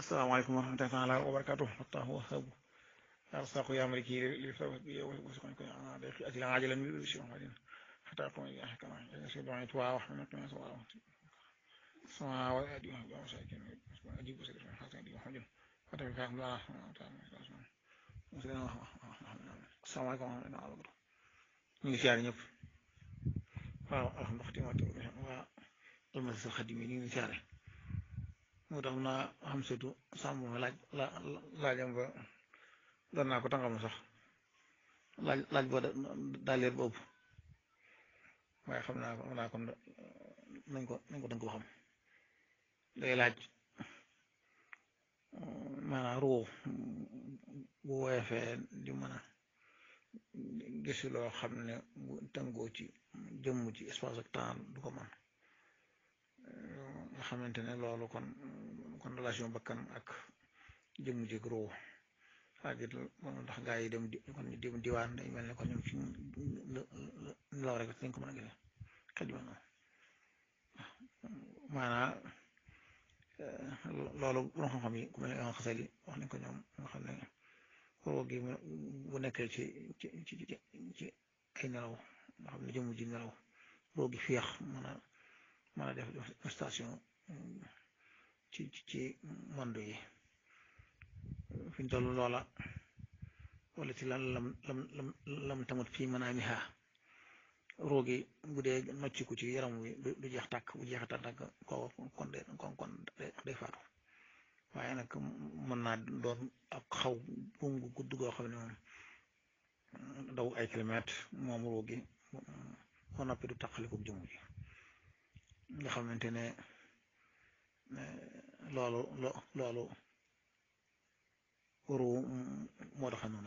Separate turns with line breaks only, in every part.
asalaamaaleykum wa rahmatullahi taala wa barakatuh fattahu wahabu arsaqu ya maliki li sabab bi wasqan ko ana de ak la ajalan bi shi ma din hatta ko ya hakama ya shi don tuwa wa hana kuma so wa sama wa adi wa wa sai ken adi bu sai hatta adi wa hajin hatta ka Allah ta'ala asalaamaaleykum wa rahmatullahi ñu ngi siyaare ñëpp waaw alhamdulilah waa almasal xadim yi ñu ngi siyaare moo tax naa xam surtout sàmm ma laaj la laajam ba doon naa ko tàngam sax laaj laaj boo daa leer boobu waaye xam naa ko naa kon nañ ko nañ ko dënk ko xam day laaj maanaam ruu bu woyefee di mën a gis loo xam ne bu tëngoo ci jëmm ci espace ak temps du ko man nga xamante ne loolu kon kon relation bakkan ak jëmm ji ruu c'est-à-dire ndax gaa yi dem di kon dem diwaan day mel ne kon ñoom ci law rek dañ ko mën a gise xaj ma noonu maanaa loolu borom xam-xam yi ku mel ne yoon xasal yi wax nañ ko ñoom nga xam ne ruu gi bu nekkee ci ci ci ci ay nelaw nga xam ne jëmm ji nelaw ruu gi féex mën a mën a def station ci ci monde yi fi ñu toll loola wala ci lan lam lam lam lam tamut fii mën a miha roogi bu dee nocciku ci yaram wi du jeex tàkk bu jeex tàkk koo kon de kon kon day faatu waaye nag mën naa doon ak xaw buum gu gudd goo xam ne moom daw ay kilomètres moom roogi moo noppi du taqaliko jëmm ji nga xamante ne loolu loolu ruu moo tax noonu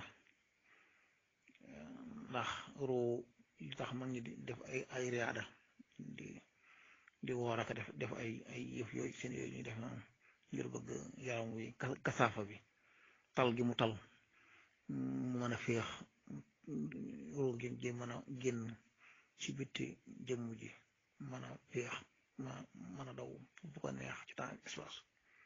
ndax ruu li tax mag ñi di def ay ay riyaada di di woor ak def def ay ay yëf yooyu seen yooyu ñuy def noonu ngir bëgg yaram wi kasaafa bi tal gi mu tal mu mën a féex ruu gi gi mën a génn ci bitti jëmm ji mën a féex ma mën a daw bu ko neex ci temps espace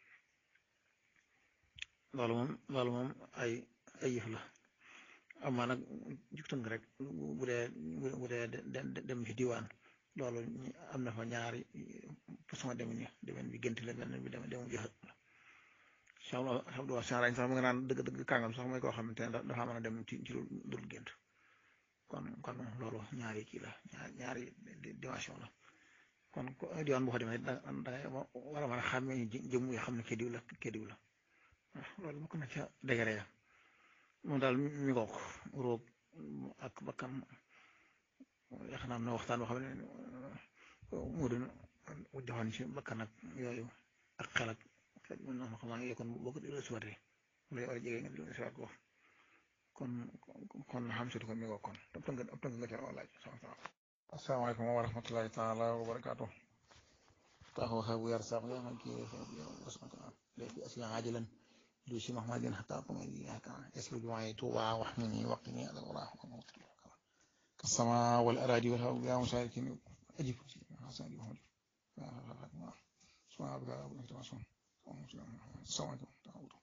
loolu moom loolu moom ay ay yëf la amaa nag jugtënk rek bu dee bu dee dem ci diwaan loolu am na fa ñaari façon dem ni demen bi gént la benn bi dem demu jëxët la xam xam du wax sax mu nga naan dëgg dëgg kàngam sax mooy koo xamante ne dafa mën a dem ci ci lu dul gént kon kon loolu ñaari kii la ñaari dimension la kon diwaan boo ko demee da dangay war a mën a xàmmee jëmm yi xam ne kii diw la kii diw la waaw loolu bokk na ca dégare ya moom daal mi ngook roog ak bakkan yaakaar naa am na waxtaan boo xam ne mu doon joxoon ci bakkan ak yooyu ak xel ak xel mën na xam naa kon boo ko di suwatee lay war a jege nga di suwat ko kon kon xam si ko mi ngook kon ëpp nga ëpp nga ca walaaj asalaamaaleykum wa rahmatullahi taala wa barakaatu taxaw xew yar sax yaa ma kii léegi asiya ajalan lu si mahmadin hatta kuma yi haka yaslu jumaay tuuba wax ni ni waqi ni ala wala kasama wal aradi wal hawa ya musarikin ajib hasan yuhud subhana rabbika rabbil izzati amma yasifun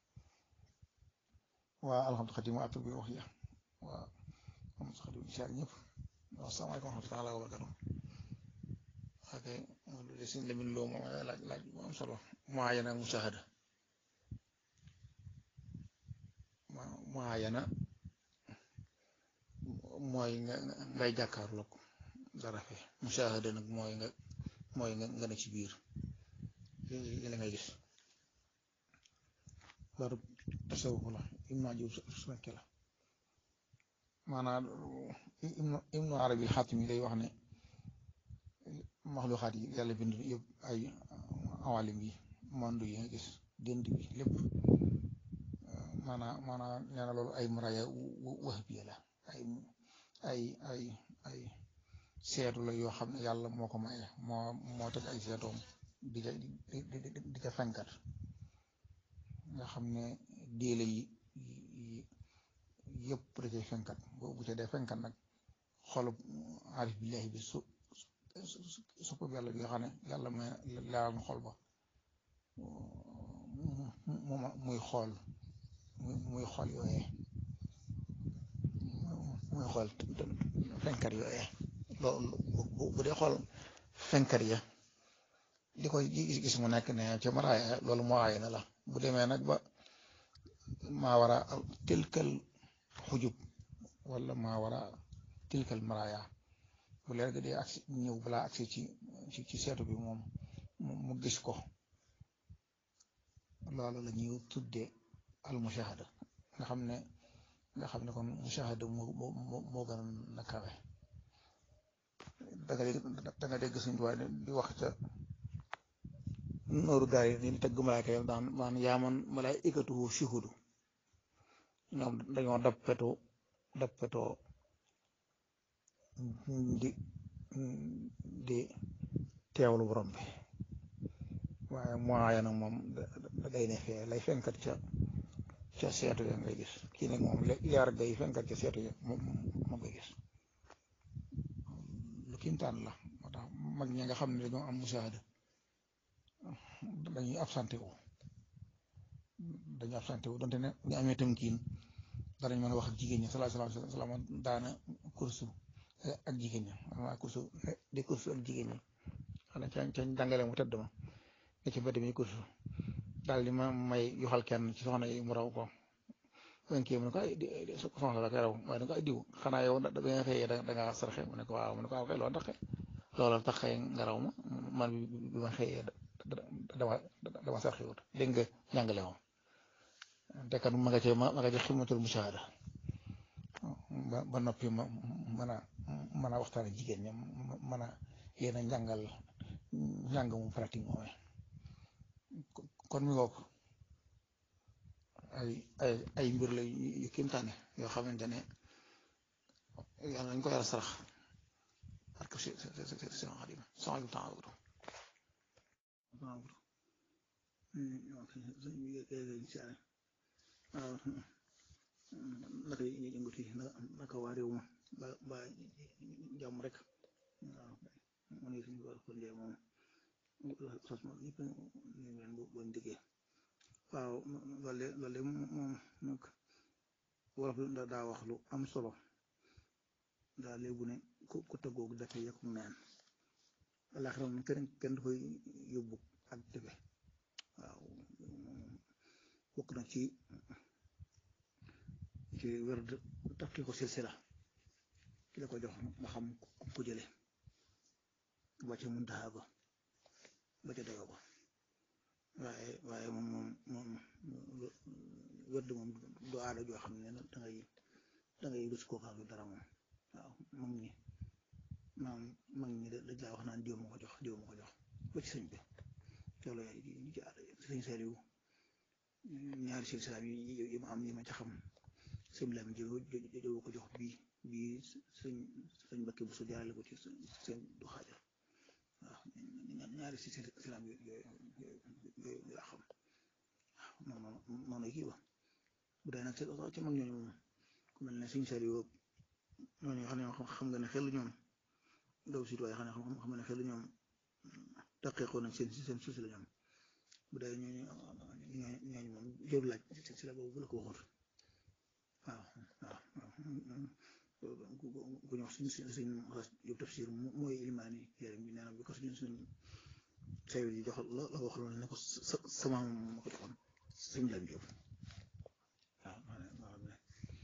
wa alhamdu khadim wa atbi wa hiya wa am khadim insha ñëpp asalaamaaleykum wa rahmatullahi wa barakatuh ok lu de sin lamin loo moom laaj laaj bu am solo muayana mushahada muayana mooy nga ngay jàkkaarloog dara fe mushahada nag mooy nga mooy nga nga ne ci biir li ngay gis loolu tasawuf la imma jub sukke la maanaam ibnu arabi xaatim yi day wax ne maxluxaat yi yàlla bind yëpp ay awalim yi monde yi nga gis dënd bi lépp maanaam maanaam nee na loolu ay maraya wahbiya la ay ay ay ay seetu la yoo xam ne yàlla moo ko maye moo moo teg ay seetoom di ca di ca fenkat nga xam ne déele yi yëpp da cay fenkat bu ca dee fenkat nag xolub arif billahi bi su sopp yàlla bi nga xam ne yàlla may laal xol ba moom muy xool muy xool yooyee muy xool fenkat yooyee loolu bu dee xool fenkat ya di koy gis mu nekk ne ca maraaya loolu moo aay na la bu demee nag ba maa war a tilkal xujub wala maa war a tilkal maraaya bu leer ga dee agsi ñëw balaa agsi ci ci ci seetu bi moom mu gis ko loolu la ñuy tuddee al mushahada nga xam ne nga xam ne kon mushahada moo moo moo gën a kawe da nga dégg da nga dégg suñu tubaab di wax ca nooru daal yi ni tëgg malaaka yi daan daan yaaman malaa'ikatuhu shuhudu ñoom dañoo dappetoo dappetoo di di teewlu borom bi waaye moaya nag moom day ne fee lay fenkat ca ca seetu ya ngay gis kii nag moom leer gay fenkat ca seetu ya moom moom ngay gis lu kiimtaan la moo tax mag ñi nga xam ne dañoo am musaahada dañuy absenté wu dañuy absenté wu donte ne ñu amee tamkiin danañ mën a wax ak jigéen ñi salaa salaam salaam daana kursu ak jigéen ñi waa kursu di kursu ak jigéen ñi xanaa ca ca jàngale mu tëdd ma ne ci mbedd mi kursu daal di ma may yoxal kenn ci soxna yi mu raw ko wen kii mu ne ko ay soxna la koy raw waaye ne ko ay diw xanaa yow da nga xëyee da nga sarxe mu ne ko waaw mu ne ko waaw kay loolu tax loolu tax xëy nga raw ma man bi ma xëyee dama dama sarxe wut dégg nga jàngale moom te kat ma nga cee ma nga cee ximatul mushahada ba ba noppi ma mën a mën a waxtaan ak jigéen ñi mën a yéen a njàngal njàng mu pratique moomee kon mi ngoog ay ay ay mbir la yu kéemtaane yoo xamante ne yàlla nañ ko yàlla sarax parce que c'est c'est c'est c'est xadim sama yu temps wutu waaw naka yëngatu yi naka waa réew ma ba ba jàmm rek waaw mu ne suñu war ko njee moom sos moom ñëpp ñu leen boñ diggee waaw loolu loolu moom nag wolof daa wax lu am solo daa léegu ne ku ku tëggoog dafe yekku neen alaxira moom kenn kenn du koy yóbbu ak defe waaw bokk na ci ci wér tafki ko silsila ki la ko jox nga xam ku jële ba ca muntaha ba ba ca dayoo ba waaye waaye moom moom moom wérd moom du aada joo xam ne da ngay da ngay rus koo xam dara moom waaw mag ñi maam mag ñi dañ laa wax naan diw ma ko jox diw ma ko jox ba ci sëñ bi loolu ñu ci aada sëñ Saliou ñaari silsilaam yi yi ma am yi ma ca xam sëñ Lam ji jëw ko jox bii bii sëñ sëñ Mbakke bu su jaarale ko ci sëñ du xaajar waaw ñaari silsilaam yooyu yooyu laa xam waaw noonu noonu kii ba bu dee nag ci mag ñooñu moom ku mel ne sëñ Saliou ñooñu xam ne xam nga ne xel ñoom daw sit waaye xam ne xam nga ne xel ñoom taqiqoo nañ seen seen suusi la ñoom bu dee ñooñu ñooñu moom jëru laaj si la boobu bu la ko waxut waaw waaw ku ñu wax suñ suñ yób tafsir mooy ilimaani yaram bi nee na bi ko suñ suñ sayul yi jox la la wax loolu ne ko sama ma ko joxoon suñ lam jóob waaw maa ne maa ne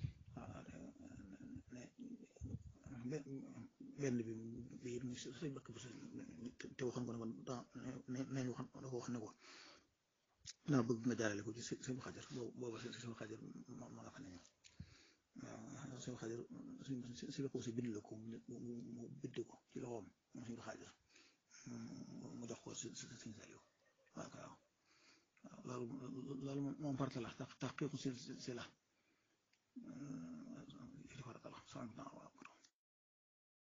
benn bi bi it muy suñ bakk bu te waxoon ko ne ko nañ waxoon da ko wax ne ko naa bëgg nga jaarale ko ci suñu xajar booba suñu xajar ma nga fa ne ñoom waaw suñu xajar suñ si bakk si bind la ko mu bind ko ci loxoom moom suñu xajar mu jox ko si si suñ Saliou waaw waaw loolu loolu moom farata la tax tax kéeku si si la li farata la